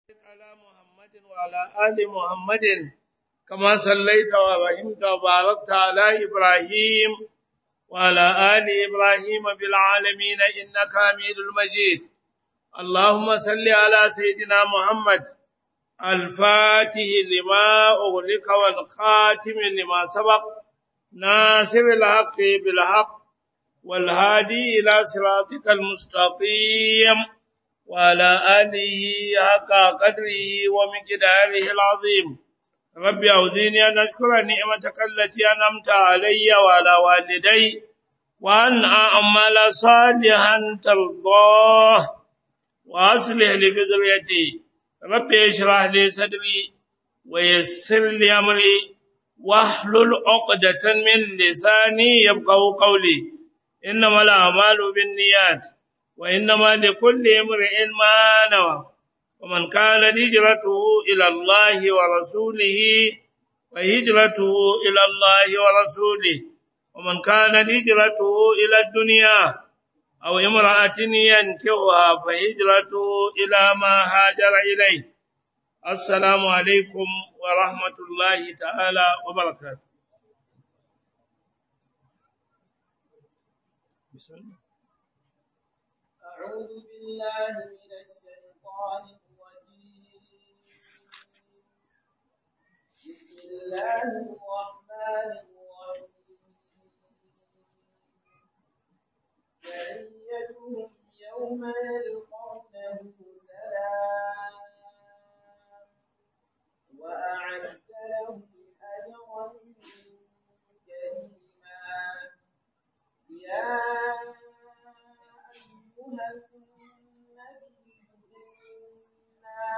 على محمد وعلى آل محمد كما صليت ورحمت وباركت على إبراهيم وعلى آل إبراهيم بالعالمين إنك حميد المجيد اللهم صل على سيدنا محمد الفاتح لما أغلق والخاتم لما سبق ناصر الحق بالحق والهادي إلى صراطك المستقيم وعلى آله حق قدره ومقداره العظيم رب أعوذني أن أشكر نعمتك التي أنعمت علي وعلى والدي وأن أعمل صالحا ترضاه وأصلح لي بذريتي رب اشرح لي صدري ويسر لي أمري واحلل عقدة من لساني يبقوا قولي إنما الأعمال بالنيات وإنما لكل امرئ ما نوى ومن كان هجرته إلى الله ورسوله وهجرته إلى الله ورسوله ومن كان هجرته إلى الدنيا أو امرأة ينكوها فهجرته إلى ما هاجر إليه السلام عليكم ورحمة الله تعالى وبركاته بسم الله أعوذ بالله من الشيطان الرجيم بسم الله الرحمن الرحيم تحيتهم يوم يلقونه سلام وأعد لهم أجرا كريما يا أيها النبي إنا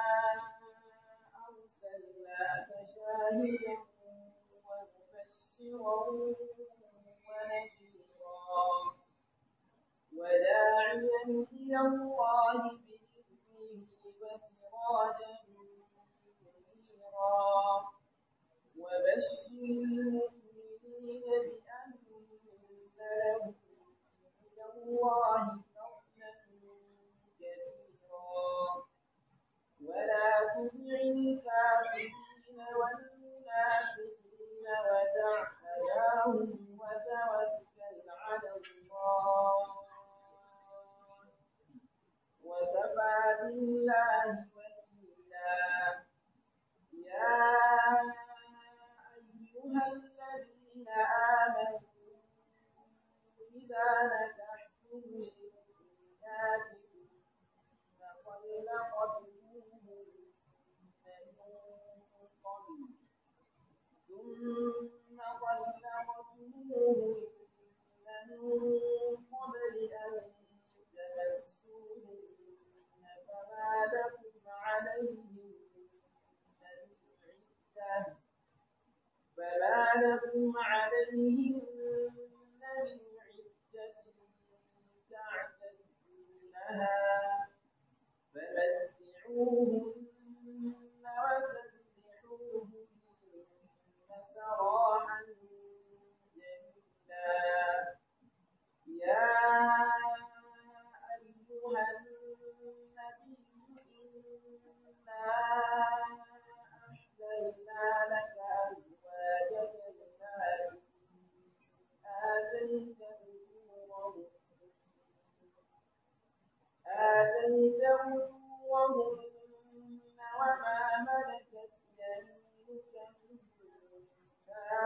أرسلناك شاهدا ومبشرا ونذيرا وداعيا إلى الله بإذنه وسراجا منيرا وبشر المؤمنين بأن لهم من الله فضلا كبيرا ولا تطع الكافرين والمنافقين ودع أذاهم وتوكل على الله وكفى بالله وكيلا يا أيها الذين آمنوا إذا نكحتم المؤمنات ثم طلقتموهن من قبل ثم طلقتموهن من قبل أن تمسوهن فما لكم عليهن من عدة فما لكم عليهن من عدة تعتدونها فمتعوهن وسبحوهن سراحا جميلا يا أيها النبي إنا أحللنا لك أزواجك التي آتيت أجورهن آتيت أجورهن وما ملكت يمينك مما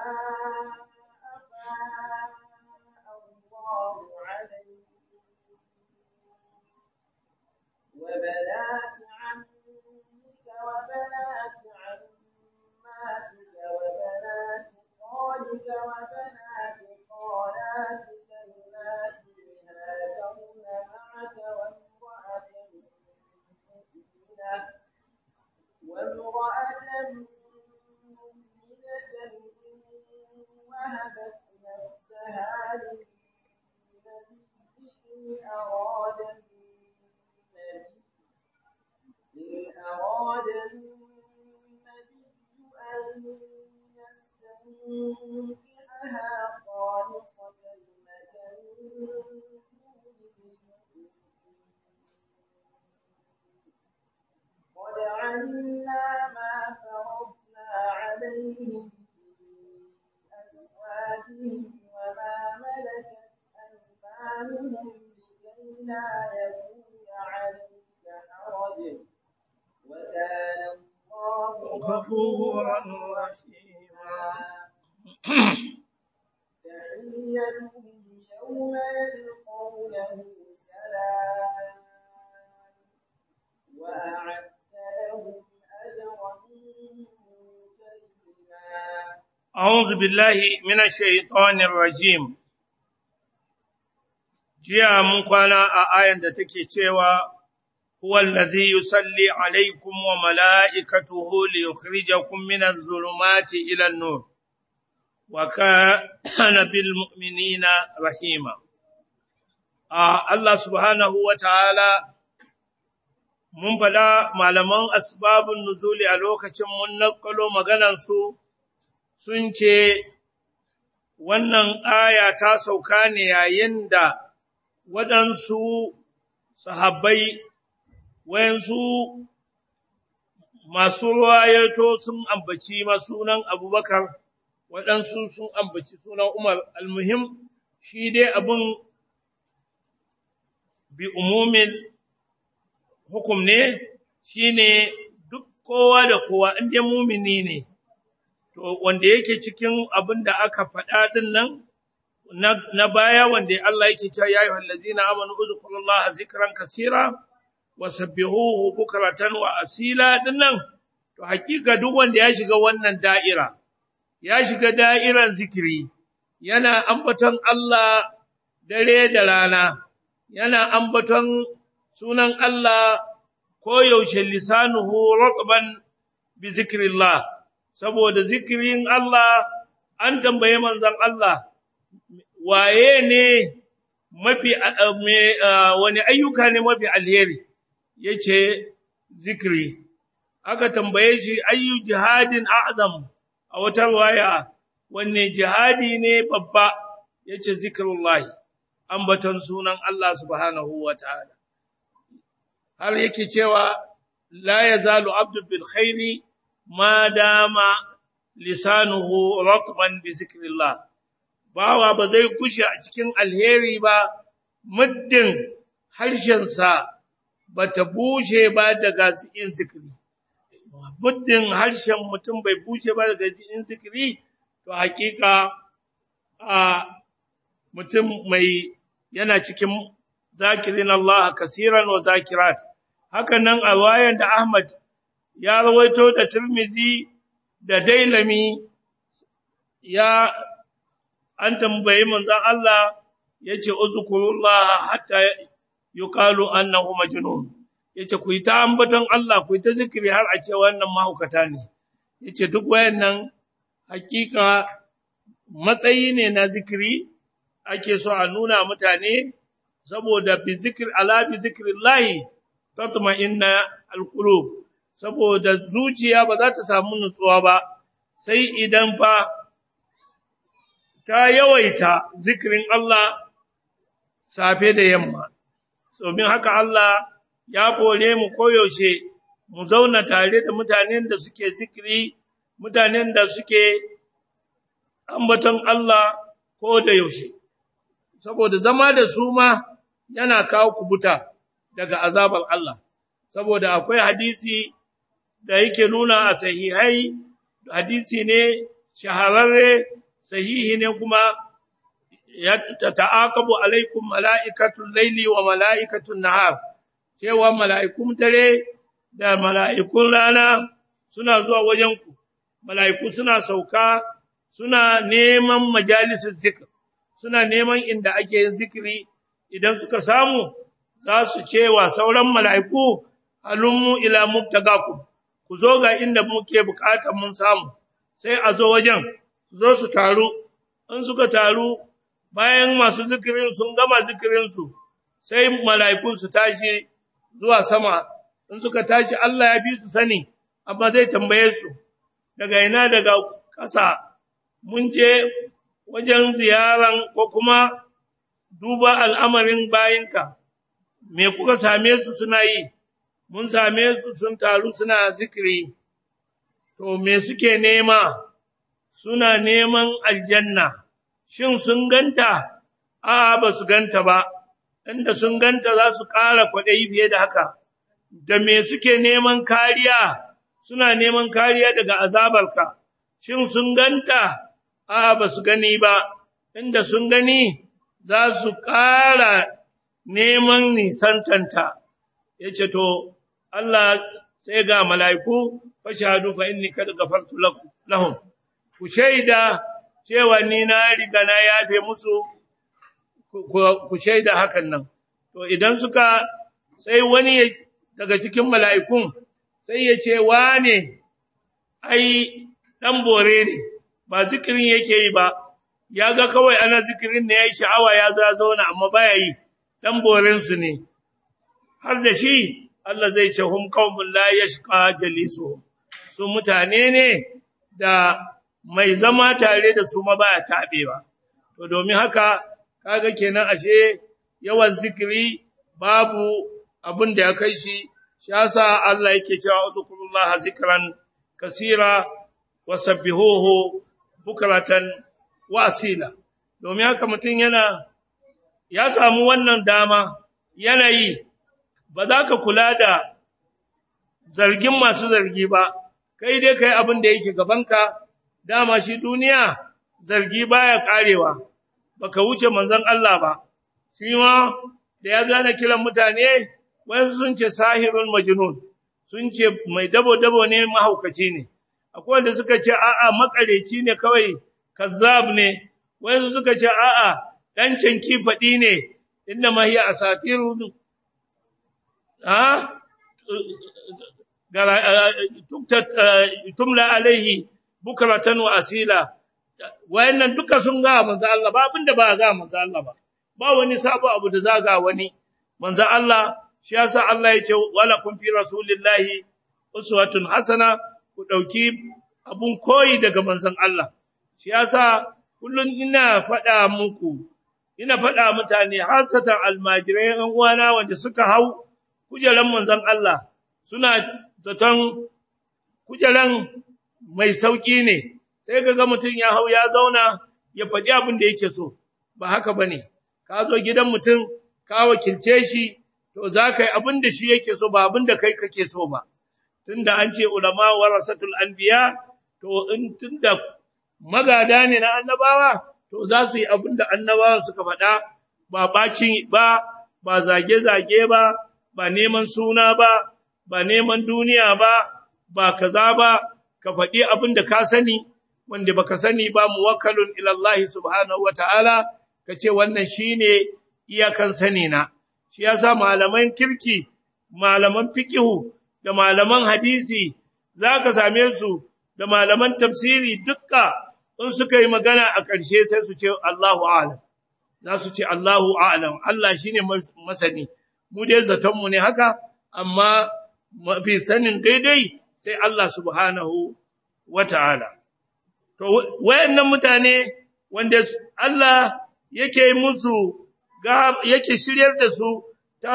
أفاء الله عليك وبنات عمك وبنات عماتك وبنات خالك وبنات خالاتك اللاتي هاجرن معك وامرأة مؤمنة وامرأة مؤمنة إن وهبت نفسها للنبي إن أراد النبي إن أراد النبي أن يستنكحها خالصة لك من دون المؤمنين قد علمنا ما فرضنا عليهم في أزواجهم وما ملكت أيمانهم لكي لا يكون عليك حرج وكان الله غفورا رحيما تحيتهم يوم يلقونه سلام وأعد لهم أجرا كريما أعوذ بالله من الشيطان الرجيم jiya mun kwana a ayan da take cewa huwa allazi yusalli alaikum wa mala'ikatuhu li yukhrijakum min adh-dhulumati ila an-nur wa kana bil mu'minina rahima a Allah subhanahu wa ta'ala mun fada malaman asbabun nuzuli a lokacin mun nakalo maganar su sun ce wannan aya ta sauka ne yayin da waɗansu sahabbai wayansu masu ruwayato sun ambaci masunan abubakar waɗansu sun ambaci sunan umar almuhim shi dai abin bi umumin hukum ne shi ne duk kowa da kowa inda mumini ne to wanda yake cikin abin da aka faɗa ɗin nan na baya wanda Allah yake cewa ya ayyuhal ladzina amanu uzkurullaha zikran kaseera wa sabbihuhu bukratan wa asila ɗin nan to hakika duk wanda ya shiga wannan da'ira ya shiga da'iran zikiri yana ambaton Allah dare da rana yana ambaton sunan Allah koyaushe lisanuhu ratban bi zikrillah saboda zikirin Allah an tambaye manzon Allah waye ne mafi wani ayyuka ne mafi alheri yace zikiri aka tambaye shi ayyu jihadin a'zam a wata waya wanne jihadi ne babba yace zikrullahi ambaton sunan Allah subhanahu wataala har yake cewa la yazalu abdu bil khairi ma dama lisanuhu ratban bi zikrillah bawa ba zai kushe a cikin alheri ba muddin harshensa bata bushe ba daga yin zikiri muddin harshen mutum bai bushe ba daga yin zikiri to hakika a mutum mai yana cikin zakirin Allah kasiran wa zakirat haka nan a wayan da Ahmad ya rawaito da Tirmizi da Dailami ya an tambayi manzon Allah yace uzkurullah hatta yuqalu annahu majnun yace ku yi ta ambaton Allah ku yi ta zikiri har a ce wannan mahaukata ne yace duk wayannan hakika matsayi ne na zikiri ake so a nuna mutane saboda bi zikr ala bi zikrillahi tatma'inna alqulub saboda zuciya ba za ta samu nutsuwa ba sai idan fa ta yawaita zikirin Allah safe da yamma domin haka Allah ya kore mu koyaushe mu zauna tare da mutanen da suke zikiri mutanen da suke ambaton Allah ko da yaushe saboda zama da su ma yana kawo kubuta daga azabar Allah saboda akwai hadisi da yake nuna a sahihai hadisi ne shahararre sahihi ne kuma ya ta'aqabu alaikum mala'ikatul laili wa mala'ikatul nahar cewa mala'ikun dare da mala'ikun rana suna zuwa wajenku mala'iku suna sauka suna neman majalisar zikr suna neman inda ake yin zikiri idan suka samu za su ce wa sauran mala'iku halummu ila mubtagakum ku zo ga inda muke bukatar mun samu sai a zo wajen zo su taru in suka taru bayan masu zikirin sun gama zikirinsu sai mala'ikun su tashi zuwa sama in suka tashi Allah ya fi su sani amma zai tambaye su daga ina daga ƙasa mun je wajen ziyaran ko kuma duba al'amarin bayinka me kuka same su suna yi mun same su sun taru suna zikiri to me suke nema suna neman aljanna shin sun ganta a ba su ganta ba inda sun ganta za su ƙara kwaɗayi fiye da haka da me suke neman kariya suna neman kariya daga azabarka shin sun ganta a ba su gani ba inda sun gani za su ƙara neman nisantanta ya ce to Allah sai ga mala'iku fashadu fa inni kad gafartu lahum ku shaida cewa ni na riga na yafe musu ku shaida hakan nan to idan suka sai wani daga cikin mala'ikun sai ya ce wane ai dan bore ne ba zikirin yake yi ba ya ga kawai ana zikirin ne ya yi sha'awa ya zo ya zauna amma baya yi dan boren su ne har da shi Allah zai ce hum qaumun la yashqa jalisuhum su mutane ne da mai zama tare da su ma baya tabewa to domin haka kaga kenan ashe yawan zikiri babu abin da ya kai shi shi yasa Allah yake cewa uzkurullah zikran kasira wasabbihuhu bukratan wa asila domin haka mutum yana ya samu wannan dama yanayi ba za ka kula da zargin masu zargi ba kai dai kai abin da yake gabanka dama shi duniya zargi baya karewa baka wuce manzon Allah ba shi ma da ya gane kiran mutane wani sun ce sahirun majnun sun ce mai dabo dabo ne mahaukaci ne akwai wanda suka ce a'a makareci ne kawai kazzab ne wani suka ce a'a dan canki fadi ne inna ma hiya asatiru ha tumla alaihi bukratan wa asila wayannan duka sun ga manzo Allah ba abinda ba ga manzo Allah ba ba wani sabo abu da zaga wani manzo Allah shi yasa Allah ya ce wala kun fi rasulillahi uswatun hasana ku dauki abun koyi daga manzon Allah shi yasa kullun ina faɗa muku ina faɗa mutane hasatan almajirai an uwana wanda suka hau kujeran manzon Allah suna zaton kujeran mai sauki ne sai kaga mutum ya hau ya zauna ya faɗi abin da yake so ba haka bane ka zo gidan mutum ka wakilce shi to za ka yi abin da shi yake so ba abin da kai kake so ba tunda an ce ulama warasatul anbiya to in tunda magada ne na annabawa to za su yi abin da annabawan suka faɗa ba ɓaci ba ba zage-zage ba ba neman suna ba ba neman duniya ba ba kaza ba ka faɗi abin da ka sani wanda baka sani ba muwakkalun ila Allah subhanahu wataala kace wannan shine iyakan sani na shi yasa malaman kirki malaman fiqhu da malaman hadisi zaka same su da malaman tafsiri dukka in suka yi magana a ƙarshe sai su ce Allahu a'lam za su ce Allahu a'lam Allah shine masani mu dai zaton mu ne haka amma mafi sanin daidai sai Allah subhanahu wata'ala to wayannan mutane wanda Allah yake musu yake shiryar da su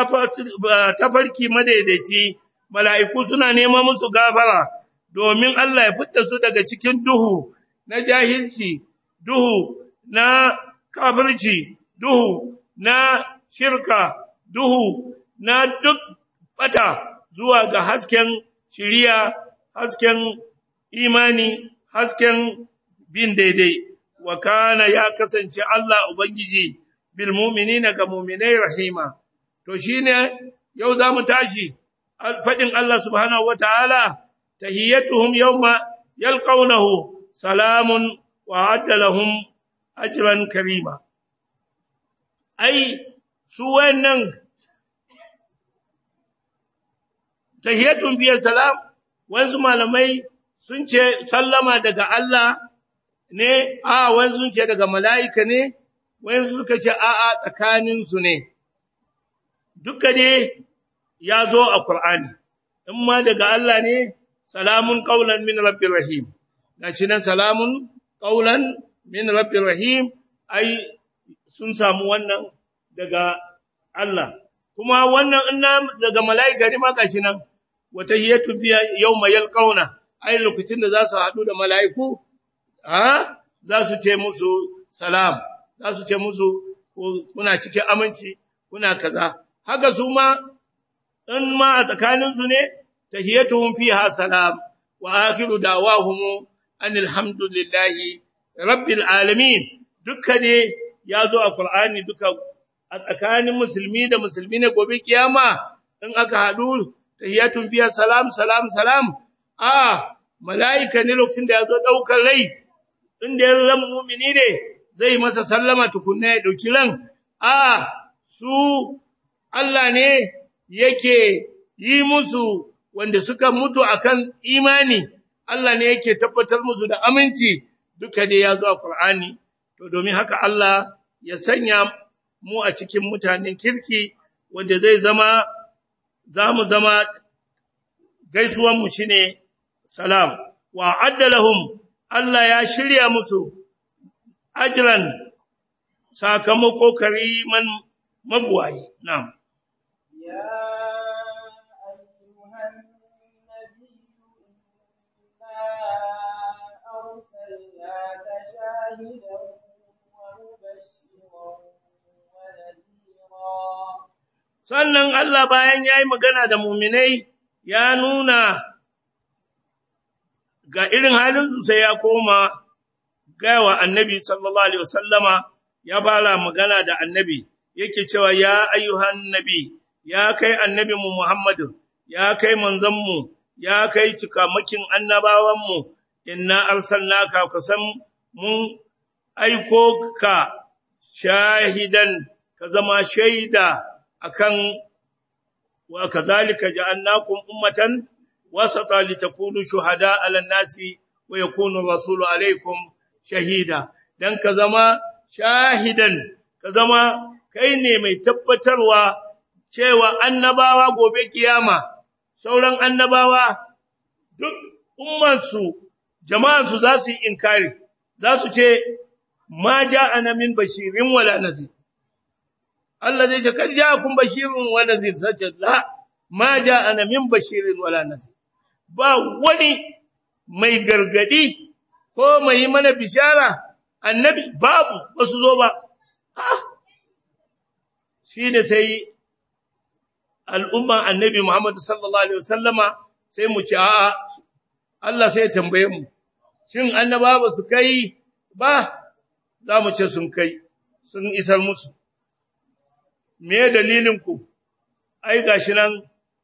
tafarki madaidaici mala'iku suna neman musu gafara domin Allah ya fitta su daga cikin duhu na jahilci duhu na kafirci duhu na shirka duhu na duk bata zuwa ga hasken shiriya hasken imani hasken bin daidai wa kana ya kasance Allah ubangiji bil mu'minina ga mu'minai rahima to shine yau zamu tashi fadin Allah subhanahu wataala tahiyyatuhum yawma yalqawnahu salamun wa adda lahum ajran karima ai su wannan tahiyyatun fiye salam wanzu malamai sun ce sallama daga Allah ne a wanzu sun ce daga mala'ika ne wanzu suka ce a'a tsakaninsu ne duka ne ya zo a Qur'ani in ma daga Allah ne salamun qaulan min rabbir rahim gashi nan salamun qaulan min rabbir rahim ai sun samu wannan daga Allah kuma wannan inna daga mala'ika ne ma gashi nan wata hiyatu biya yawma yalqauna ai lokacin da za su haɗu da mala'iku ha za su ce musu salam za su ce musu kuna cikin aminci kuna kaza haka su ma in ma a tsakaninsu ne tahiyatuhum fiha salam wa akhiru da'wahum anil hamdulillahi rabbil alamin dukka ne ya zo a Qur'ani duka a tsakanin musulmi da musulmi ne gobe kiyama in aka haɗu tahiyatun fiha salam salam salam a mala'ika ne lokacin da ya zo ɗaukar rai inda ya ran mumini ne zai masa sallama tukunna ya ɗauki ran a su Allah ne yake yi musu wanda suka mutu akan imani Allah ne yake tabbatar musu da aminci duka dai ya zo a Qur'ani to domin haka Allah ya sanya mu a cikin mutanen kirki wanda zai zama za mu zama gaisuwan mu shine salam wa addalahum Allah ya shirya musu ajran sakamako kariman mabuwayi na'am يا أيها النبي إنا أرسلناك شاهدا ومبشرا ونذيرا sannan Allah bayan ya yi magana da muminai ya nuna ga irin halinsu sai ya koma gawa annabi sallallahu alaihi wasallama ya fara magana da annabi yake cewa ya ayyuhan nabi ya kai annabi mu Muhammadu ya kai manzon mu ya kai cikamakin annabawan mu inna arsalnaka kasan mun aiko ka shahidan ka zama shaida akan wa kadhalika ja'alnakum ummatan wasata litakunu shuhada 'ala an-nasi wa yakunu rasulu 'alaykum shahida dan ka zama shahidan ka zama kai ne mai tabbatarwa cewa annabawa gobe kiyama sauran annabawa duk ummansu jama'ansu za su yi inkari za su ce ma ja'ana min bashirin wala nazir Allah zai ce kan ja'akum bashirun wa nazir sace la ma ja'ana min bashirin wala nazir ba wani mai gargadi ko mai mana bishara annabi babu basu zo ba ah shi ne sai al'umma annabi Muhammad sallallahu alaihi wasallama sai mu ci a'a Allah sai ya tambaye mu shin annaba ba su kai ba za mu ce sun kai sun isar musu me dalilin ku ai gashi nan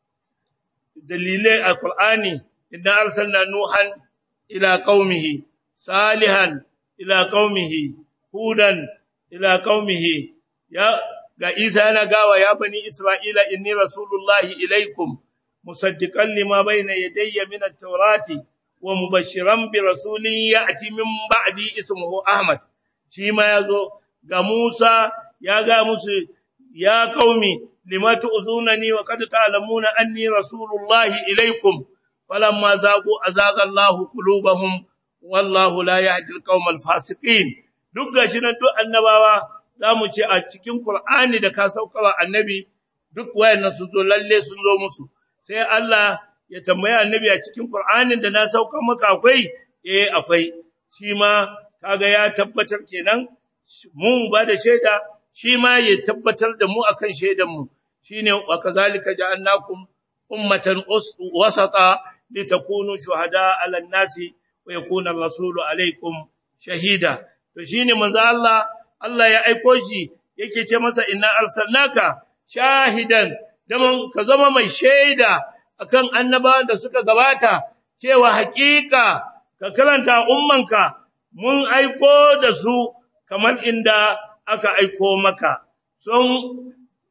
dalilai a Qur'ani idan arsalna nuhan ila qaumihi salihan ila qaumihi hudan ila qaumihi ya ga Isa yana gawa ya bani Isra'ila inni rasulullahi ilaikum musaddiqan lima bayna yadayya min at-taurati wa mubashiran bi rasulin ya'ti min ba'di ismuhu Ahmad shi ma yazo ga Musa ya ga musu ya qaumi lima tu'zunani wa qad ta'lamuna anni rasulullahi ilaikum falamma zagu azaga Allahu qulubahum wallahu la yahdi al-qawmal fasiqin duk gashi nan duk annabawa za mu ce a cikin Kur'ani da ka saukawa annabi duk wayannan sun zo lalle sun zo musu sai Allah ya tambaya annabi a cikin Kur'anin da na sauka maka akwai eh akwai shi ma kaga ya tabbatar kenan mun ba da shaida shi ma ya tabbatar da mu akan shaidan mu shine wa kazalika ja'alnakum ummatan wasata litakunu shuhada 'ala an-nasi wa yakuna ar-rasulu 'alaykum shahida to shine manzo Allah Allah ya aiko shi yake ce masa inna arsalnaka shahidan daman ka zama mai shaida akan annabawan da suka gabata cewa hakika ka karanta ummanka mun aiko da su kamar inda aka aiko maka sun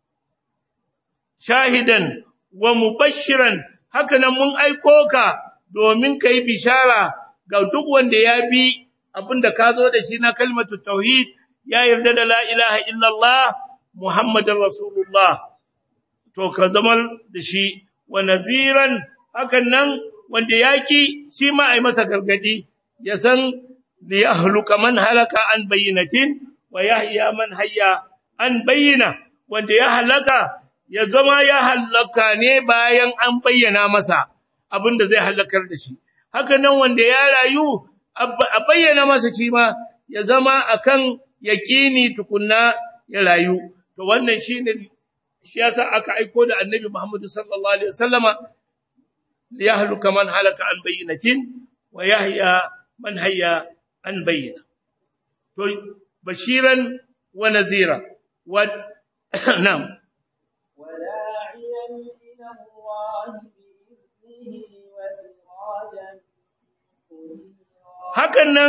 shahidan wa mubashiran haka nan mun aiko ka domin kai bishara ga duk wanda ya bi abinda ka zo da shi na kalmatu tauhid ya yarda da la ilaha illallah Muhammadun Rasulullah, to ka zama da shi, wa naziran hakan nan wanda ya ki shi ma a yi masa gargadi, ya san da ya haluka man halaka an bayyanatin, wa ya man hayya an bayyana, wanda ya halaka ya zama ya hallaka ne bayan an bayyana masa abin da zai hallakar da shi haka nan wanda ya rayu a bayyana masa shi ma ya zama akan yaƙini tukunna ya rayu to wannan shine shi yasa aka aiko da annabi Muhammad sallallahu alaihi wasallama liyahluka man halaka an bayyinatin wa yahya man hayya an bayyana to bashiran wa nazira wa na'am وداعيا إلى الله بإذنه وسراجا منيرا hakan nan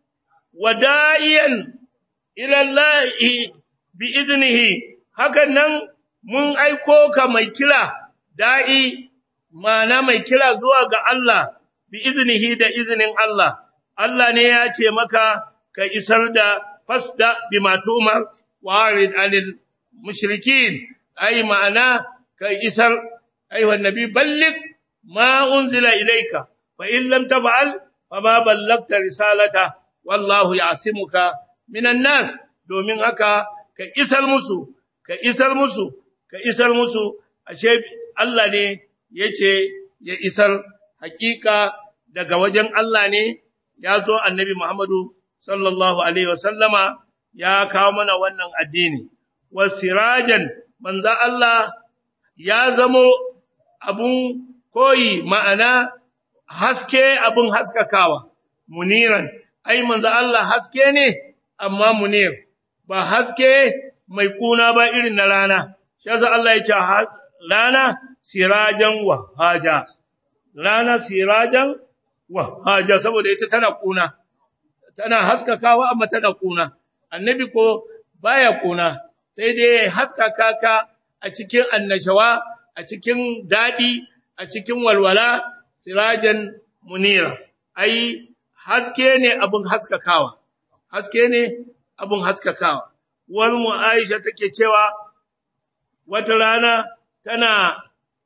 wada'iyan ila Allah bi iznihi hakan nan mun aiko ka mai kira da'i mana mai kira zuwa ga Allah bi iznihi da iznin Allah Allah ne ya ce maka ka isar da fasda bima tumar warid anil mushrikin ai ma'ana ka isar ayyuhan nabi balligh ma unzila ilayka fa in lam taf'al fama ballagta risalata wallahu ya'simuka minan nas domin haka ka isar musu ka isar musu ka isar musu ashe Allah ne yace ya isar hakika daga wajen Allah ne ya zo annabi Muhammadu sallallahu alaihi wasallama ya kawo mana wannan addini wasirajan manzo Allah ya zamo abun koyi ma'ana haske abun haskakawa muniran ai manzo Allah haske ne amma munir ba haske mai kuna ba irin na rana shi yasa Allah ya ce rana sirajan wahaja rana sirajan wahaja saboda ita tana kuna tana haskakawa amma tana kuna annabi ko baya kuna sai dai haskaka ka a cikin annashawa a cikin dadi a cikin walwala sirajan munira ai haske ne abin haskakawa haske ne abin haskakawa wani mu Aisha take cewa wata rana tana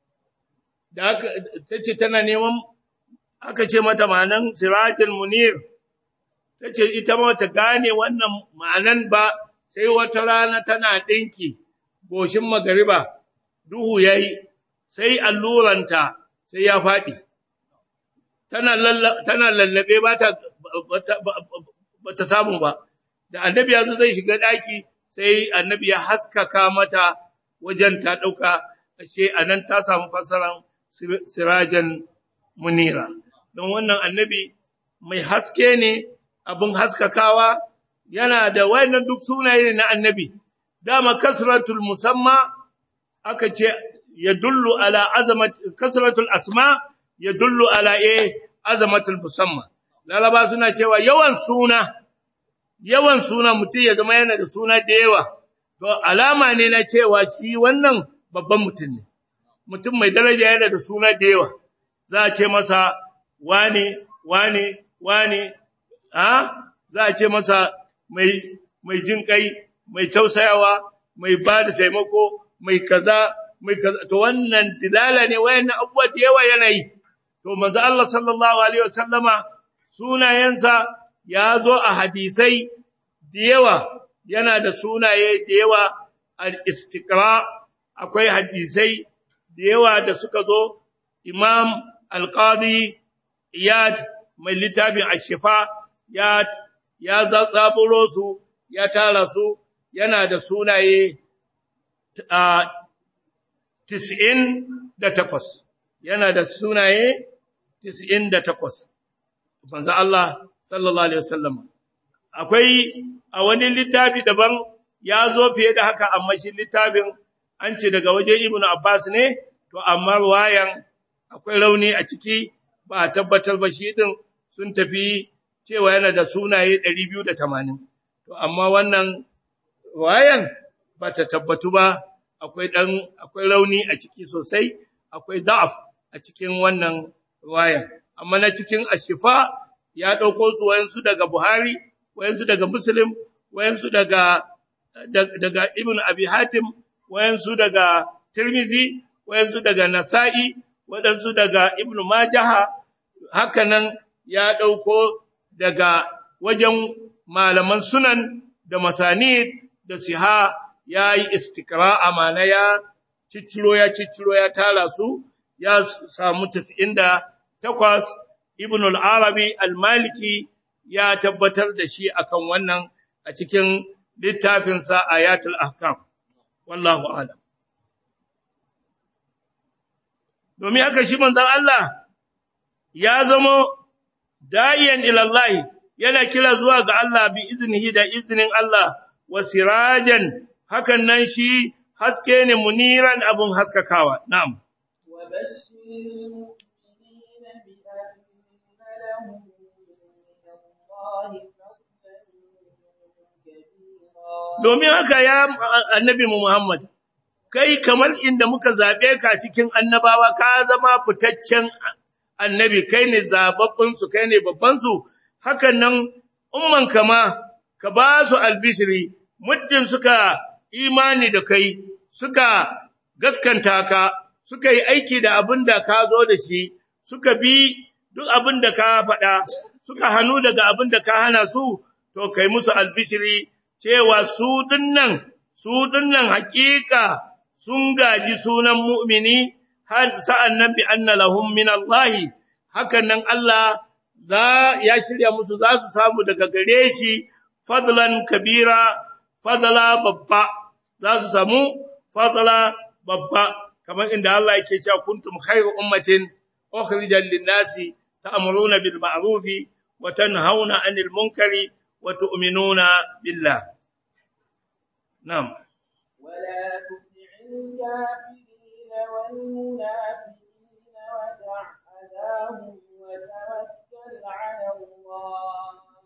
da aka tace tana neman aka ce mata ma'anan sirajul munir tace ita ma ta gane wannan ma'anan ba sai wata rana tana dinki goshin magariba duhu yayi sai alluranta sai ya fadi tana tana lallabe ba ta ba ta samu ba da annabi yanzu zai shiga daki sai annabi ya haskaka mata wajen ta dauka ashe anan ta samu fasaran sirajan munira don wannan annabi mai haske ne abin haskakawa yana da wayannan duk sunaye ne na annabi dama kasratul musamma aka ce yadullu ala azamat kasratul asma yadullu ala eh azamatul musamma laraba suna cewa yawan suna yawan suna mutum ya zama yana da suna da yawa to alama ne na cewa shi wannan babban mutum ne mutum mai daraja yana da suna da yawa za a ce masa wane wane wane a za a ce masa mai mai jin kai mai tausayawa mai ba da taimako mai kaza mai kaza to wannan dilala ne wayannan abubuwa da yawa yana yi to manzo Allah sallallahu alaihi wasallama sunayensa ya zo a hadisai da yawa yana da sunaye da yawa al-istiqra akwai hadisai da yawa da suka zo imam al-qadi iyad mai littafin ashifa ya ya zaburo su ya tara su yana da sunaye a 98 yana da sunaye 98 manzo Allah sallallahu alaihi wasallam akwai a wani littafi daban ya zo fiye da haka amma shi littafin an ce daga waje Ibn Abbas ne to amma wayan akwai rauni a ciki ba a tabbatar ba shi din sun tafi cewa yana da sunaye 280 to amma wannan wayan ba ta tabbatu ba akwai dan akwai rauni a ciki sosai akwai da'af a cikin wannan wayan amma na cikin ashifa ya dauko su wayansu daga Buhari wayansu daga Muslim wayansu daga daga Ibn Abi Hatim wayansu daga Tirmizi wayansu daga Nasa'i wadansu daga Ibn Majah hakanan ya dauko daga wajen malaman sunan da masanid da siha yayi istiqra'a mana ya cicciro ya cicciro ya tara su ya samu 98 ibn al-arabi al-maliki ya tabbatar da shi akan wannan a cikin littafinsa ayatul ahkam wallahu a'lam domin haka shi manzon Allah ya zama da'iyan ila Allah yana kira zuwa ga Allah bi iznihi da iznin Allah wa sirajan hakan nan shi haske ne muniran abun haskakawa na'am وبشر المؤمنين بأن لهم من الله فضلا كبيرا domin haka ya annabi mu Muhammad kai kamar inda muka zabe ka cikin annabawa ka zama fitaccen annabi kai ne zababbin su kai ne babban su hakan nan umman kama ka ba su albishiri muddin suka imani da kai suka gaskanta ka suka yi aiki da abin da ka zo da shi suka bi duk abin da ka faɗa suka hannu daga abin da ka hana su to kai musu albishiri cewa su dinnan su dinnan hakika sun gaji sunan mu'mini har sa'an nan bi anna lahum min Allah hakan nan Allah za ya shirya musu za su samu daga gare shi fadlan kabira fadla babba za su samu fadla babba kamar inda Allah yake cewa kuntum khayru ummatin ukhrijat lin-nasi ta'muruna bil ma'ruf wa tanhauna 'anil munkari wa tu'minuna billah na'am ولا تطع الكافرين والمنافقين ودع أذاهم وتوكل على الله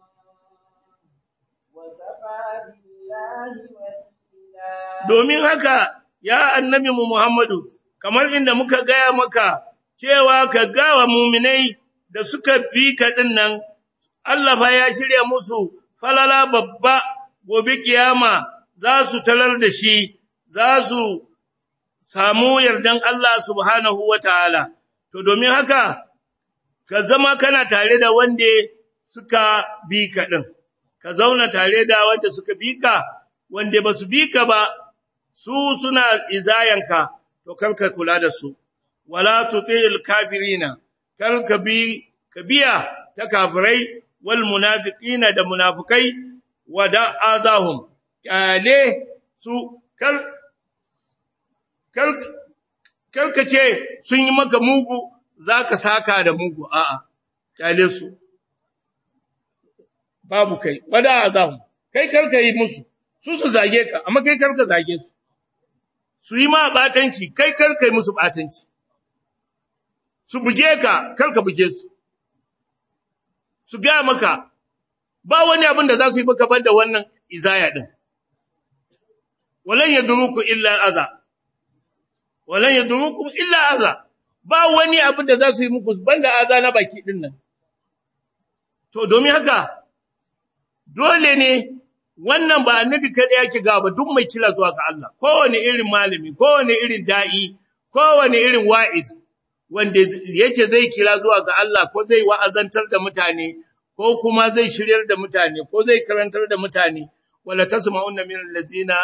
وكفى بالله وكيلا domin haka ya annabi mu Muhammadu kamar inda muka gaya maka cewa ka gawa muminai da suka bi ka nan Allah fa ya shirya musu falala babba gobe kiyama za su talar da shi za su samu yardan Allah subhanahu wataala to domin haka ka zama kana tare da wanda suka bi ka din ka zauna tare da wanda suka bi ka wanda ba su bi ka ba su suna izayanka to kar ka kula da su wala tutil kafirina kar ka bi ka biya ta kafirai wal munafiqina da munafikai wada azahum kale su kar kar kar ka ce sun yi maka mugu zaka saka da mugu a'a kale su babu kai wada azahum kai kar ka yi musu su su zage ka amma kai kar ka zage su su yi ma batanci kai kar kai musu batanci su buge ka kar ka buge su su ga maka ba wani abin da za su yi maka banda wannan izaya din walan yadruku illa aza walan yadruku illa aza ba wani abin da za su yi muku banda aza na baki din nan to domin haka dole ne wannan ba annabi kada yake ga ba duk mai kira zuwa ga Allah kowane irin malami kowane irin da'i kowane irin wa'iz wanda yace zai kira zuwa ga Allah ko zai wa'azantar da mutane ko kuma zai shiryar da mutane ko zai karantar da mutane wala tasma'unna min allazina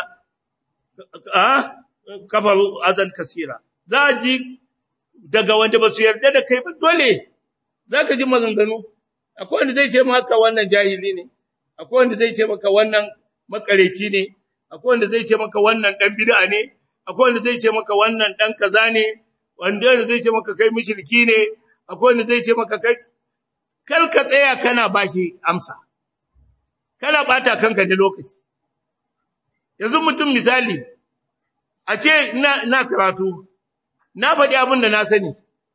a kafaru azan kasira za ji daga wanda ba su yarda da kai ba dole zaka ji maganganu akwai wanda zai ce maka wannan jahili ne akwai wanda zai ce maka wannan makareci ne akwai wanda zai ce maka wannan dan bid'a ne akwai wanda zai ce maka wannan dan kaza ne wanda zai ce maka kai mushriki ne akwai wanda zai ce maka kai kar ka tsaya kana bashi amsa kana bata kanka da lokaci yanzu mutum misali a ce ina ina karatu na faɗi abin da na sani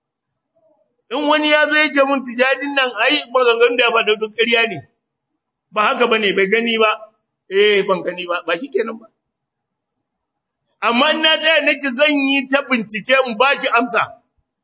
in wani ya zo ya ce mun tijadin nan ai maganganun da ya faɗa duk ƙarya ne ba haka bane bai gani ba eh ban gani ba ba shikenan ba amma in na tsaya nace zan yi ta bincike in bashi amsa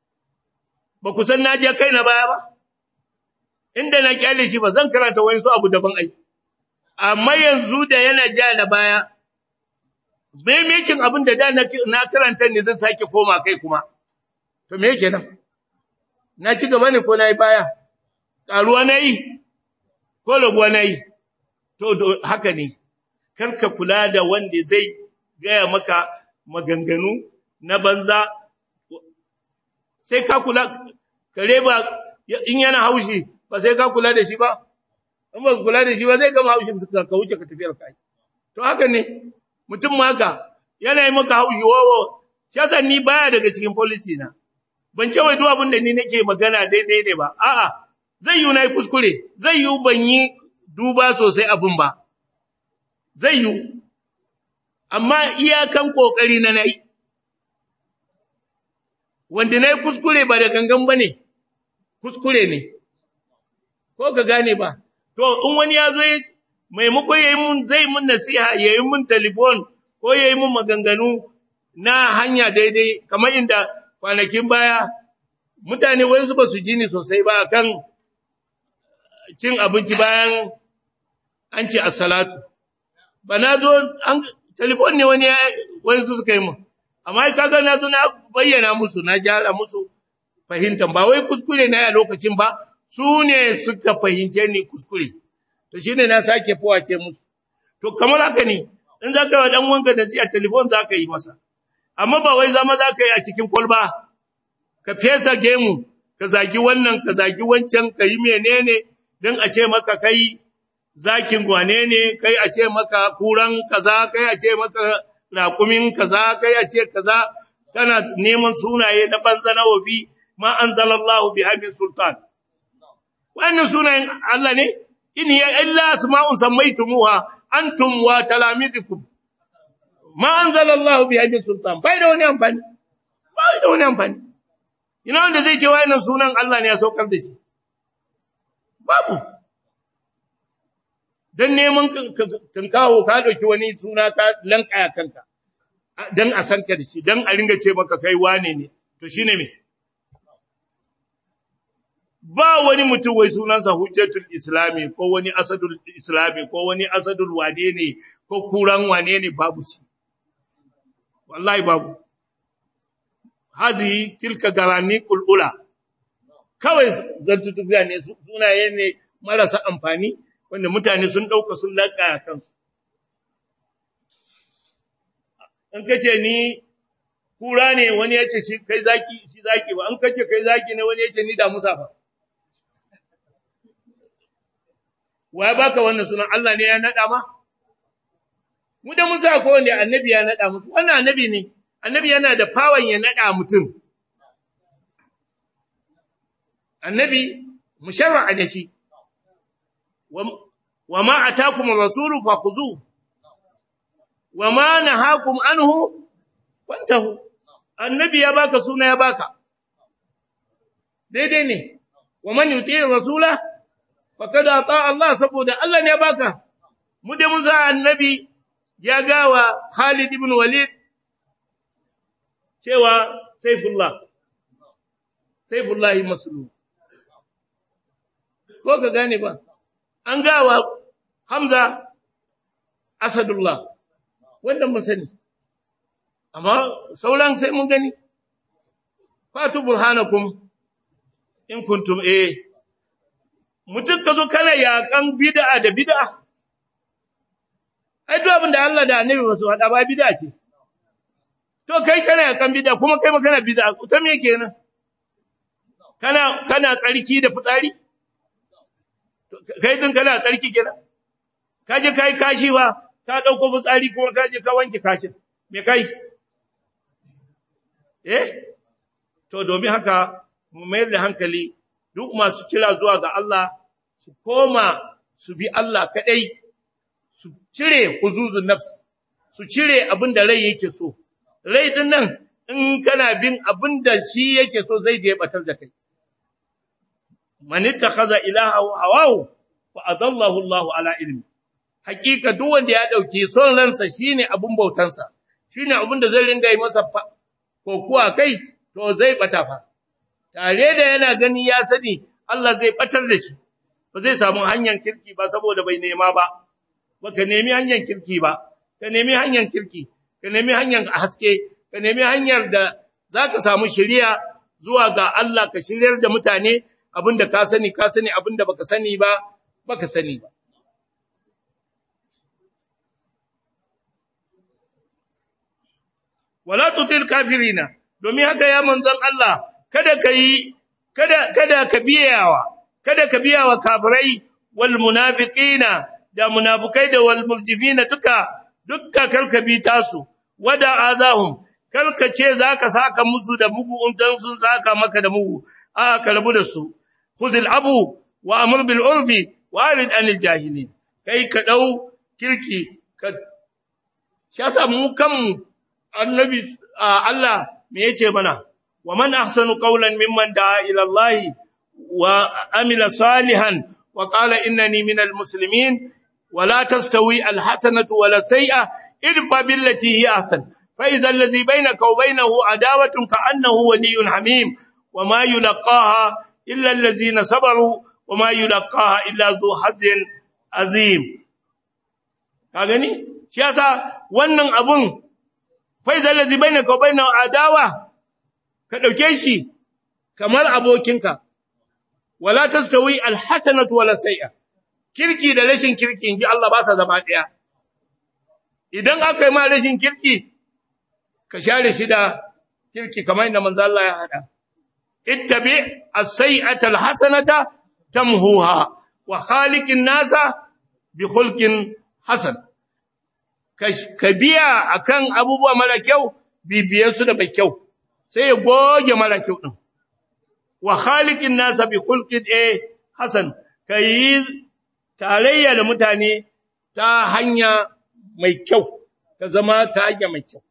ba ku san na je kai na baya ba inda na kyale shi ba zan karanta wani su abu daban ai amma yanzu da yana ja da baya maimacin abin da da na karanta ne zan sake koma kai kuma to me yake nan na ci gaba ne ko na yi baya ƙaruwa na yi ko rabuwa na yi to haka ne karka kula da wanda zai gaya maka maganganu na banza sai ka kula kare ba in yana haushi ba sai ka kula da shi ba in ba kula da shi ba zai gama haushin ka ka wuce ka tafiyar kai to haka ne mutum ma haka yana yi maka haushi wawo shi yasa ni baya daga cikin policy na ban ce wai duk abin da ni nake magana daidai ne ba a'a zai yi na yi kuskure zai yi ban yi duba sosai abin ba zai yi amma iyakan kokari na nayi wanda na yi kuskure ba da gangan ba ne kuskure ne ko ka gane ba to in wani ya zo maimakon ya yi mun zai mun nasiha ya yi mun telefon ko ya yi mun maganganu na hanya daidai kamar inda kwanakin baya mutane wayansu ba su ji ni sosai ba kan cin abinci bayan an ce assalatu ba na zo an telefon ne wani wayansu suka yi mun amma kaga na zo na bayyana musu na gyara musu fahimtan ba wai kuskure na a lokacin ba su ne suka fahimce ni kuskure to shine na sake fawace musu to kamar haka ne in za ka yi wa dan wanka da a telefon za ka yi masa amma ba wai zama za ka yi a cikin kwalba ka fesa gemu ka zagi wannan ka zagi wancan ka yi menene don a ce maka kai zakin gwane ne kai a ce maka kuran kaza kai a ce maka raƙumin kaza kai a ce kaza kana neman sunaye na banza na wabi ma anzalallahu bi habin sultan wannan sunayen Allah ne in hiya illa asma'un sammaytumuha antum wa talamizukum ma anzalallahu bi habin sultan bai da wani amfani bai da wani amfani ina wanda zai ce wayannan sunan Allah ne ya saukar da shi babu don neman tunkawo ka ɗauki wani suna ka lankaya kanka don a san ka da shi don a ringa ce maka kai wane ne to shi ne me ba wani mutum wai sunansa hujjatul islami ko wani asadul islami ko wani asadul wane ne ko kuran wane ne babu shi wallahi babu hazi tilka garani kulula kawai zantutuka ne sunaye ne marasa amfani wanda mutane sun ɗauka sun laƙa kansu. In ka ce ni kura ne wani ya ce shi kai zaki shi zaki ba, in ka ce kai zaki ne wani ya ce ni da musa ba. Wa ya baka wannan sunan Allah ne ya naɗa ma? Mu da musa ko wanda annabi ya naɗa musu, wannan annabi ne, annabi yana da fawon ya naɗa mutum. Annabi, musharra'a da shi. وما أتاكم الرسول فخذوه وما نهاكم عنه فانتهوا النبي ya baka suna ya baka daidai ne ومن يطيع الرسول فقد اطاع Allah saboda Allah ne ya baka mu da musa annabi ya gawa Khalid ibn Walid cewa Saifullah Saifullah maslum ko ka gane ba an gawa Hamza Asadullah wanda mun sani amma sauran sai mun gani fatu burhanakum in kuntum eh mutum ka zo kana yakan bid'a da bid'a ai duk abin da Allah da Annabi ba su hada ba bid'a ce to kai kana yakan bid'a kuma kai ma kana bid'a ta me kenan kana kana tsarki da fitsari kai din kana tsarki kenan ka je kai kashi ba ka dauko fitsari kuma ka je ka wanke kashin me kai eh to domin haka mu mayar da hankali duk masu kira zuwa ga Allah su koma su bi Allah kadai su cire huzuzun nafs su cire abin da rai yake so rai din nan in kana bin abin da shi yake so zai je batar da kai man ittakhadha ilaha hawahu fa adallahu Allahu ala ilmi hakika duk wanda ya dauki son ransa shine abun bautansa shine abun da zai ringa yi masa kokuwa kai to zai bata fa tare da yana gani ya sani Allah zai batar da shi ba zai samu hanyar kirki ba saboda bai nema ba baka nemi hanyar kirki ba ka nemi hanyar kirki ka nemi hanyar haske ka nemi hanyar da zaka samu shiriya zuwa ga Allah ka shiryar da mutane abinda ka sani ka sani abinda baka sani ba baka sani ba wala tutil kafirina domin haka ya manzon Allah kada ka yi kada kada ka biyawa kada ka biyawa kafirai wal munafiqina da munafikai da wal murjifina duka dukka karka bi tasu wada azahum karka ce zaka saka musu da mugu undan sun saka maka da mugu a ka rabu da su khuzil abu wa amr bil urfi wa arid anil jahilin kai ka dau kirki ka shasa mu kanmu annabi Allah me yace mana wa man ahsanu qawlan mimman da'a ila Allah wa amila salihan wa qala innani minal muslimin wa la tastawi al hasanatu wa la sayyi'a idfa billati hi ahsan fa idha alladhi bainaka wa bainahu adawatun ka'annahu waliyyun hamim wa ma yulqaha illa alladhina sabaru wa ma yulqaha illa dhu hazzin azim ka gani shi yasa wannan abun faizal ladzi bainaka wa bainahu adawa ka dauke shi kamar abokinka wala tastawi alhasanatu wala sayyi'a kirki da rashin kirki inji Allah ba sa zama daya idan aka yi ma rashin kirki ka share shi da kirki kamar inda manzo Allah ya hada ittabi as-sayyi'ata alhasanata tamhuha wa khaliqin nasa bi khulqin hasan ka biya akan abubuwa mara kyau bibiye su da mai kyau sai ya goge mara kyau din wa khaliqin nasa bi khulqin eh hasan kai tarayya da mutane ta hanya mai kyau ka zama ta hanya mai kyau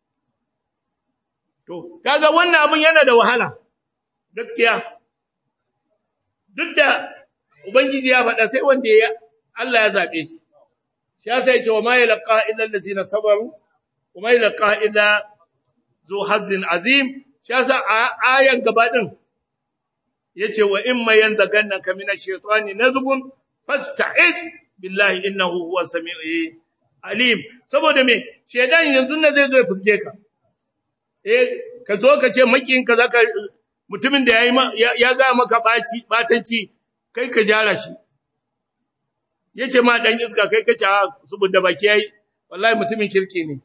to kaga wannan abun yana da wahala gaskiya duk da ubangiji ya faɗa sai wanda ya Allah ya zabe shi shi yasa yake wa ma yalqa illa allazina sabaru wa ma yalqa illa zu hazzin azim shi yasa ayan gaba din yace wa imma yanzagannaka minash shaitani nazghun fasta'iz billahi innahu huwas samiu alim saboda me shedan yanzu ne zai zo ya fuske ka eh ka zo ka ce makin ka zaka mutumin da yayi ya ga maka baci batanci kai ka jara shi yace ma dan iska kai kace saboda baki yayi wallahi mutumin kirki ne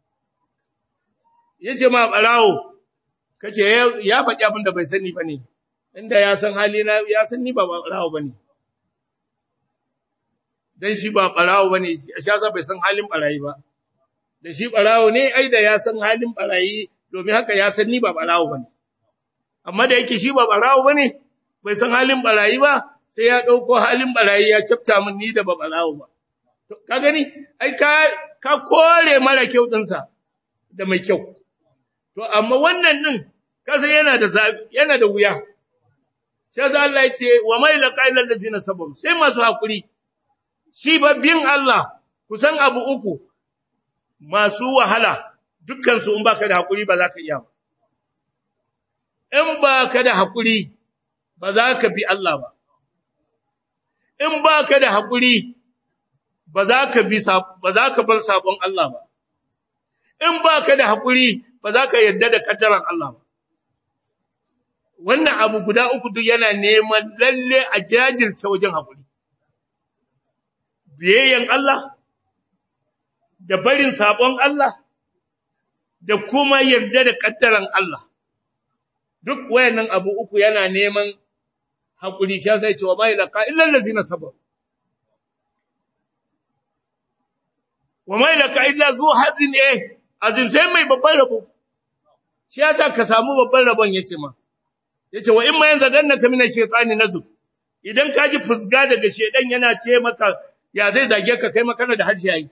yace ma barawo kace ya faɗi abin da bai sani bane inda ya san hali na ya san ni ba barawo bane dan shi ba barawo bane shi yasa bai san halin barayi ba da shi barawo ne ai da ya san halin barayi domin haka ya san ni ba barawo bane amma da yake shi ba barawo bane bai san halin barayi ba sai ya ɗauko halin barayi ya cafta min ni da babalawo ba. Ka gani, ai, ka kore mara kyau ɗinsa da mai kyau. To, amma wannan ɗin, kasa yana da yana da wuya. Sai sa Allah ya ce, wa mai da ƙailar da zina sabon, sai masu haƙuri. Shi bin Allah, kusan abu uku, masu wahala, dukkansu in baka da haƙuri ba za ka iya ba. In ba ka da haƙuri, ba za ka bi Allah ba. in ba ka da haƙuri ba za ka bi ba za ka bar sabon Allah ba in ba ka da haƙuri ba za ka yarda da kaddaran Allah ba wannan abu guda uku duk yana neman lalle a jajirce wajen haƙuri biyayyen Allah da barin sabon Allah da kuma yarda da kaddaran Allah duk wayannan abu uku yana neman haƙuri sha sai cewa mai laqa illa allazina sabar wa mai laqa illa zu hazin eh azim sai mai babban rabo shi yasa ka samu babban rabon yace ma yace wa in ma yanzu ganna ka mina shaytani nazub idan ka ji fusga daga shedan yana ce maka ya zai zage ka kai maka da harshe yayi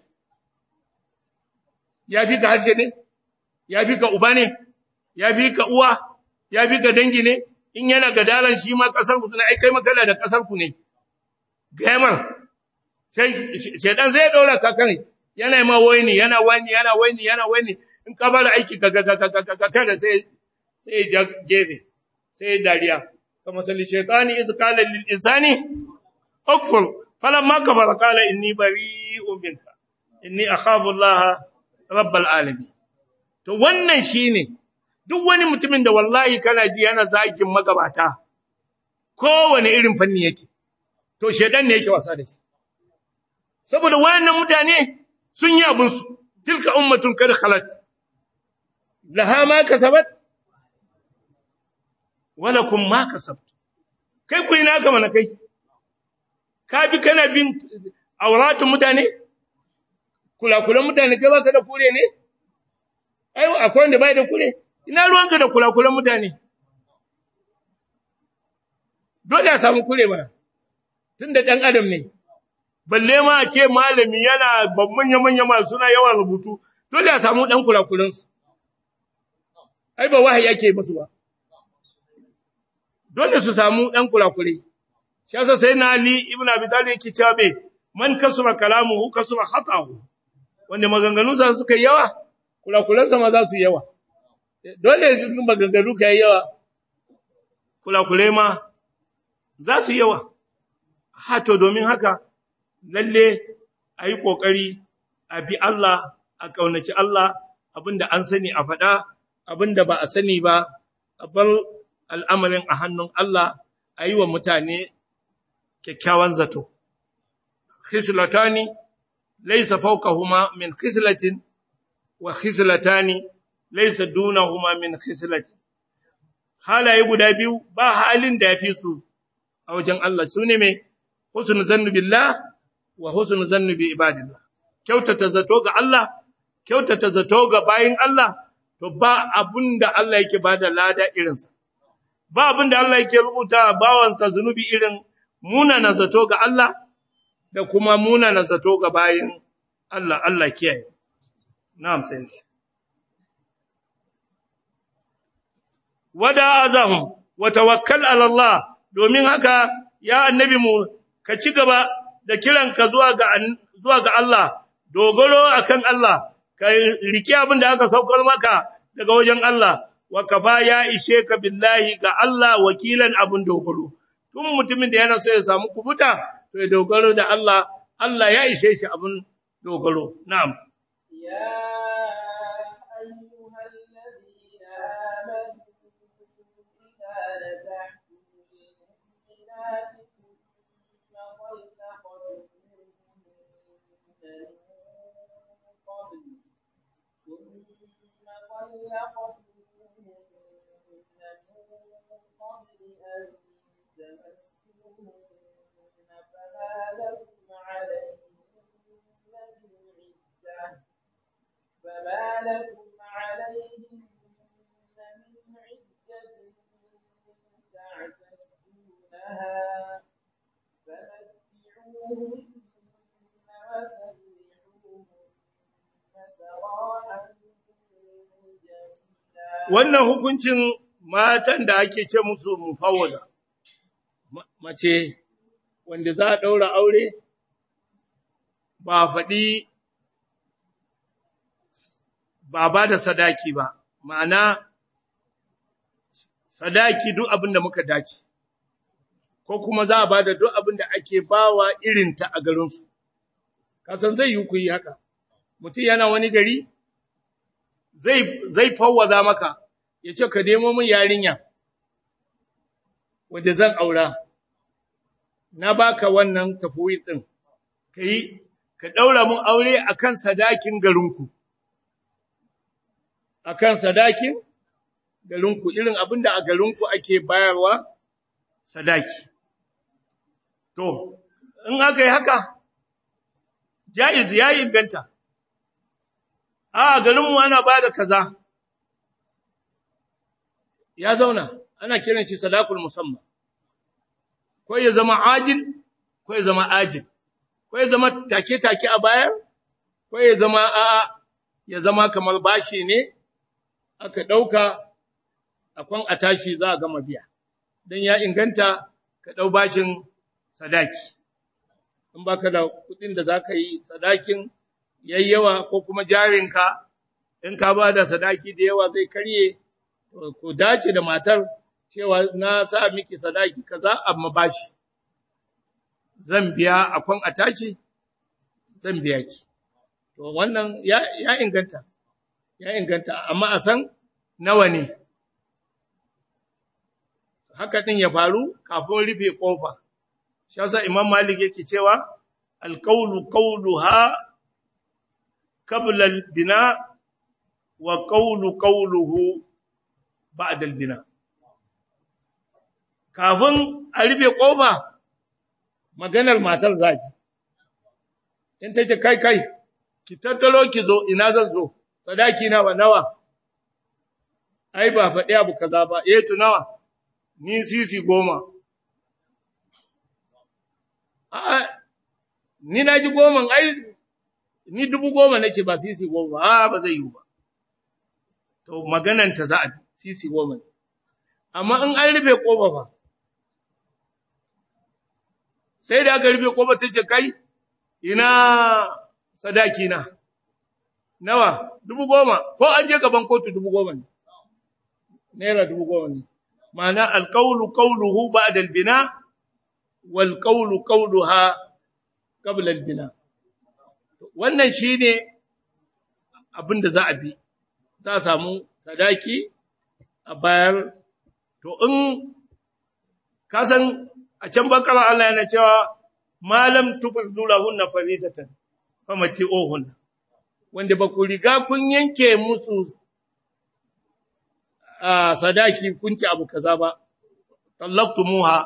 ya fi ka harshe ne ya fi ka uba ne ya fi ka uwa ya fi ka dangi ne in yana gadaran shi ma kasar ku ne ai kai makala da kasar ku ne gaimar sai shedan zai daura ka kan yana ma waini yana waini yana waini yana waini in ka bar aiki ka ga ga ga ga kada sai sai gefe sai dariya kama salli shaytani iz qala lil insani ukfur falamma kafara qala inni bari'un minka inni akhafu Allah rabbal alamin to wannan shine duk wani mutumin da wallahi kana ji yana zagin magabata kowane irin fanni yake to shedan ne yake wasa da shi saboda wayannan mutane sun yi abin su tilka ummatun kad khalat laha ma kasabat wala kun ma kasabtu kai ku ina ka mana kai ka bi kana bin auratun mutane kulakulan mutane kai baka da kure ne ai akwai wanda bai da kure ina ruwanka da kulakulan mutane dole a samu kure mana tunda dan adam ne balle ma a ce malami yana babban manya masu suna yawan rubutu dole a samu dan kulakulan su ai ba wahayi ake musu ba dole su samu dan kurakure shi yasa sai na ali ibnu abi talib yake cewa be man kasura kalamuhu kasura khatahu wanda maganganun sa suka yawa kurakuran sa ma za su yawa dole maganganu kai yawa kurakure ma za su yawa ha to domin haka lalle ayi kokari a bi Allah a kaunaci Allah abinda an sani a faɗa abinda ba a sani ba a bar al'amarin a hannun Allah a yi wa mutane kyakkyawan zato. Khislatani, laisa fauqahuma min khislatin wa khislatani laisa dunahuma min khislatin. Halaye guda biyu ba halin da ya fi su a wajen Allah su ne mai husnu zannu billah wa husnu zannu bi ibadillah. Kyautata zato ga Allah, kyautata zato ga bayin Allah, to ba abin da Allah yake ba da lada irinsa. ba abin da Allah yake rubuta bawansa zunubi irin munana zato ga Allah da kuma munana zato ga bayin Allah Allah kiyaye na'am sai wada azahum wa tawakkal ala Allah domin haka ya annabi mu ka ci gaba da kiranka zuwa ga zuwa ga Allah dogaro akan Allah ka riki abin da aka saukar maka daga wajen Allah wa kafa ya ishe ka billahi ga Allah wakilan abun dogaro tun mutumin da yana so ya samu kubuta to ya dogaro da Allah Allah ya ishe shi abun dogaro na'am يا أيها الذين آمنوا إذا نكحتم المؤمنات ثم طلقتموهن من قبل ثم طلقتموهن من قبل أن تمسوهن فما لكم عليهن من عدة فما لكم عليهن من عدة تعتدونها فمتعوهن وسرحوهن سراحا جميلا wannan hukuncin matan da ake ce musu mufawwada Ma- mace wanda za a daura aure ba a faɗi ba ba da sadaki ba ma'ana sadaki duk abin da muka dace ko kuma za a ba da duk abin da ake bawa irinta a garinsu kasan zai yi ku yi haka mutum yana wani gari zai zai fawwaza maka ya ce ka nemo min yarinya wanda zan aura na baka wannan tafwid din kai ka daura mun aure akan sadakin garinku akan sadakin garinku irin abinda a garinku ake bayarwa sadaki to in aka yi haka jaiz ya inganta a garinmu ana ba da kaza ya zauna ana kiran shi sadakul musamman ko ya zama ajil ko ya zama ajil ko ya zama take-take a bayar ko ya zama a ya zama kamar bashi ne aka ɗauka akwan a tashi za a gama biya don ya inganta ka ɗau bashin sadaki in baka da kuɗin da za ka yi sadakin yayyawa ko kuma jarinka in ka ba da sadaki da yawa zai karye ku dace da matar cewa na sa miki sadaki kaza amma bashi zan biya akwan a tashi zan biya ki to wannan ya, ya inganta ya inganta amma a san nawa ne haka din ya faru kafin rufe kofa shi yasa imam malik yake cewa alqawlu qawluha qabla albina wa qawlu qawluhu ba'da al-bina kafin a rufe kofa maganar matar zaki in ta ce kai kai ki tattalo ki zo ina zan zo sadaki na ba nawa ai ba faɗi abu kaza ba eh to nawa ni sisi goma a ni na ji goma ai ni dubu goma nake ba sisi goma a ba zai yi ba to maganan ta za a sisi goma amma in an rufe kofa ba sai da aka rufe kofa ta ce kai ina sadaki na nawa dubu goma ko an je gaban kotu dubu goma ne naira dubu goma ne ma'ana alqawlu qawluhu ba'da albina wal qawlu qawluha qabla albina wannan shine abin da za a bi za a samu sadaki a bayar to in ka san a can bakara Allah yana cewa malam tufaddu lahunna faridatan famati'uhunna wanda ba ku riga kun yanke musu a sadaki kun ci abu kaza ba tallaqtumuha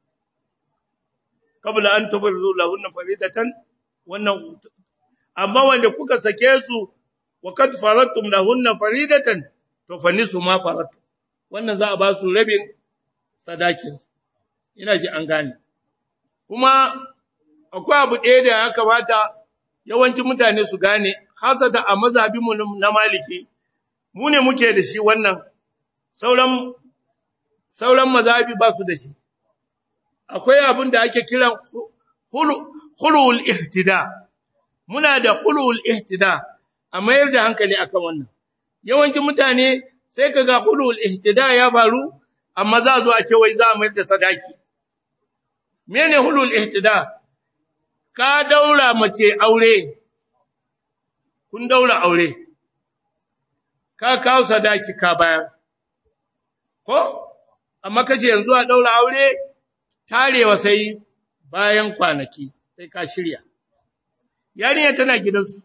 qabla an tufaddu lahunna faridatan wannan amma wanda kuka sake su wa kad faradtum lahunna faridatan to fa nisu ma faradtum wannan za a ba su rabin sadakin ina ji an gane kuma akwai abu ɗaya da ya kamata yawancin mutane su gane hasata a mazhabinmu na maliki mu ne muke da shi wannan sauran sauran mazhabi ba su da shi akwai abin da ake kiran hulul ihtida muna da hulul ihtida a mayar da hankali akan wannan yawancin mutane sai kaga hulul ihtida ya faru amma za zo a ce wai za a mayar da sadaki mene hulul ihtida ka daura mace aure kun daura aure ka kawo sadaki ka bayar ko amma kace yanzu a daura aure tarewa sai bayan kwanaki sai ka shirya yarinya tana gidansu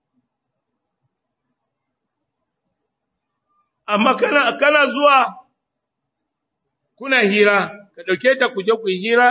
amma kana kana zuwa kuna hira ka dauke ta kuje ku hira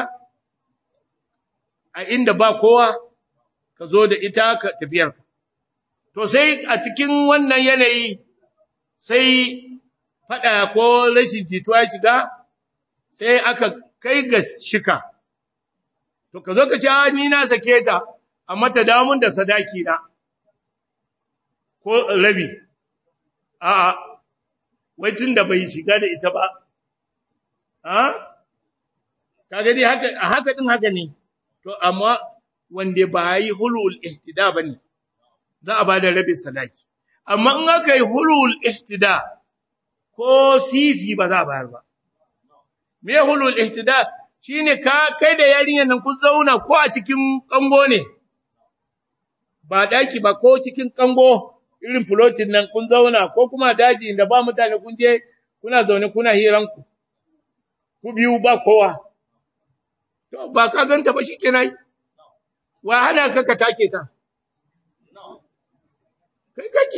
a inda ba kowa ka zo da ita ka tafiyar to sai a cikin wannan yanayi sai fada ko rashin jituwa shiga sai aka kai ga shika to ka zo ka ce ni na sake ta amma ta damun da sadaki na ko rabi a'a wai tun da bai shiga da ita ba ha kaga dai haka a haka din haka ne to amma wanda ba yi hulul ihtida bane za a bada rabin sadaki amma in aka yi hulul ihtida ko sisi ba za a bayar ba me hulul ihtida shine ka kai da yarinyar nan kun zauna ko a cikin kango ne ba daki ba ko cikin kango irin floating nan kun zauna ko kuma daji inda ba mutane kun je kuna zaune kuna hiranku ku biyu ba kowa to ba ka ganta ba shikenan wa hana ka ka take ta kai kake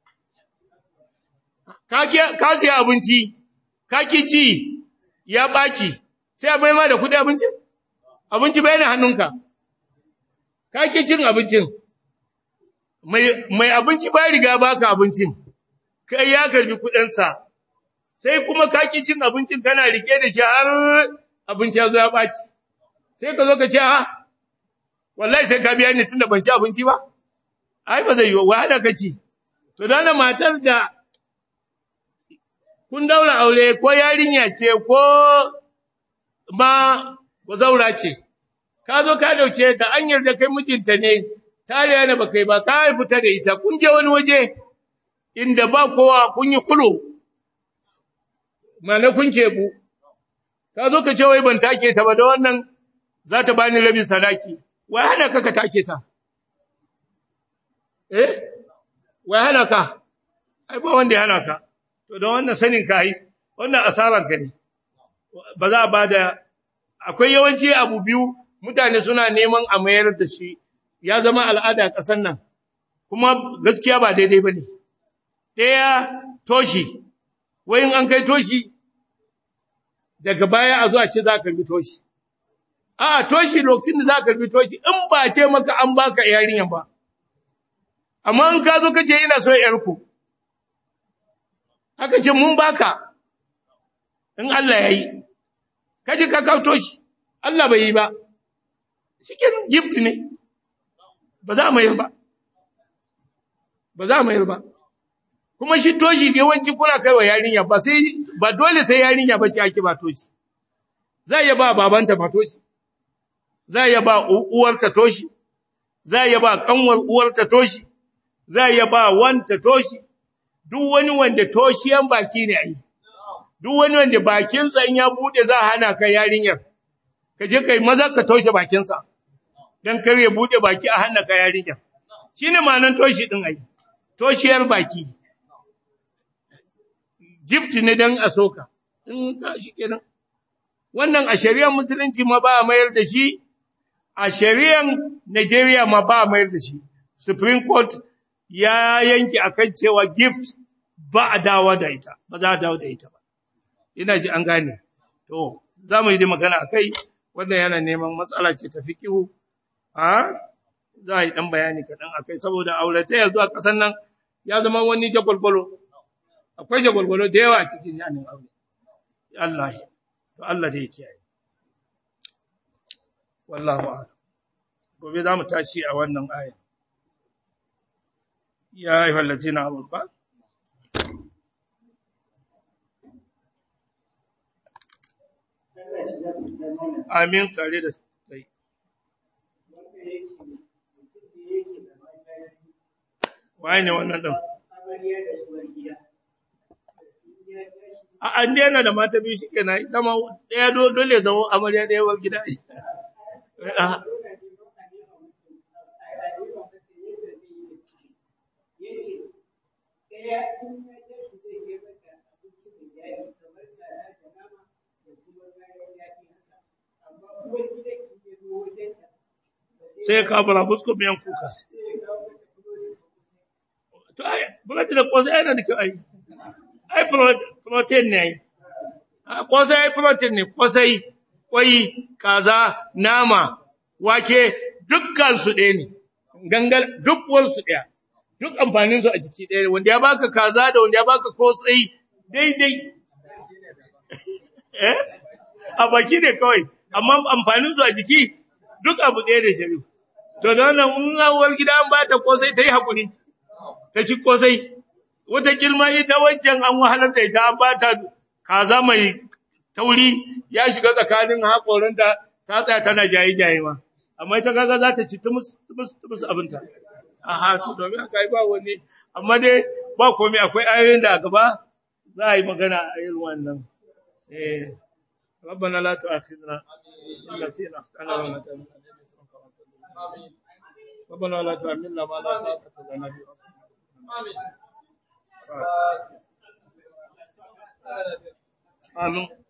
ka ka siya abinci ka ki ci ya baci sai a maima da kudi abincin abinci bai na hannunka ka ki cin abincin mai mai abinci ba riga baka abincin kai ya karbi kudinsa sai kuma ka ki cin abincin kana rike da shi har abinci ya zo ya baci sai ka zo ka ce ha wallahi sai ka biya ni tunda ban ci abinci ba ai ba zai yi wa hada ka ci to dana matar da kun daura aure ko yarinya ce ko ma ko zaura ce ka zo ka dauke ta an yarda kai mijinta ne tare ne ba kai ba ka fita da ita kun je wani waje inda ba kowa kun yi kulo mana kun kebu ka zo ka ce wai ban take ta ba da wannan za ta bani rabin sadaki wai hana ka ka take ta eh wai hana ka ai ba wanda ya hana ka to da wannan sanin ka yi wannan asaran ka ne ba za a bada akwai yawanci abu biyu mutane suna neman a mayar da shi ya zama al'ada ƙasar nan kuma gaskiya ba daidai ba ne ɗaya toshi wai in an kai toshi daga baya a zo a ce za ka bi toshi a toshi lokacin da za ka bi toshi in ba ce maka an baka yarinya ba amma in ka zo ka ce ina so yarku aka ce mun baka in Allah ya yi kaje ka kawo toshi Allah bai yi ba shikin gift ne ba za mu yi ba ba za mu yi ba kuma shi toshi da yawanci kuna kai wa yarinya ba sai ba dole sai yarinya ba ce ake ba toshi za ya ba babanta ba toshi za ya ba uwarta toshi za ya ba kanwar uwarta toshi za ya ba wanta toshi duk wani wanda toshiyan baki ne ai duk wani wanda bakinsa in ya bude za a hana ka yarinyar ka je kai maza ka toshe bakinsa dan kar ya bude baki a hana ka yarinyar shine ma'anar toshi din ai toshiyar baki gift ne dan a soka in ka shi kenan wannan a shari'ar musulunci ma ba a mayar da shi a shari'ar Najeriya ma ba a mayar da shi Supreme Court ya yanke akan cewa gift ba a dawo da ita ba za a dawo da ita ba ina ji an gane to za mu yi da magana akai wannan yana neman matsala ce ta fikihu a za a yi dan bayani kaɗan akai saboda aurata yanzu a ƙasar nan ya zama wani jagwalgwalo akwai jagwalgwalo da yawa a cikin yanin aure Allah to Allah da ya kiyaye wallahu a'lam gobe za mu tashi a wannan aya ya ayyuhal ladzina amanu ba amin tare da kai waye ne wannan din a an yana da mata biyu shi kenan ita ma ɗaya dole zama amarya ɗaya wal gida sai ka fara fusko miyan kuka to ai bulati da kwasai yana da kyau ai ai protein ne ai kwasai ai protein ne kwasai kwai kaza nama wake dukkan su ɗaya ne gangal duk su ɗaya duk amfanin su a jiki ɗaya wanda ya baka kaza da wanda ya baka kotsai daidai eh a baki ne kawai amma amfanin su a jiki duk abu ɗaya da shari'a to da wannan in awar gida an bata kosai ta yi hakuri ta ci kosai wata girma ita wancan an wahalar da ita an bata kaza mai tauri ya shiga tsakanin haƙoranta ta tsaya tana jaye-jaye ma amma ita kaga za ta ci tumus tumus tumus abinta aha to domin haka yi ba wani amma dai ba komai akwai ayoyin da a gaba za a yi magana a irin wannan eh ربنا لا تؤاخذنا إن نسينا أخطأنا ولا ربنا لا تحملنا ما لا طاقة لنا به آمين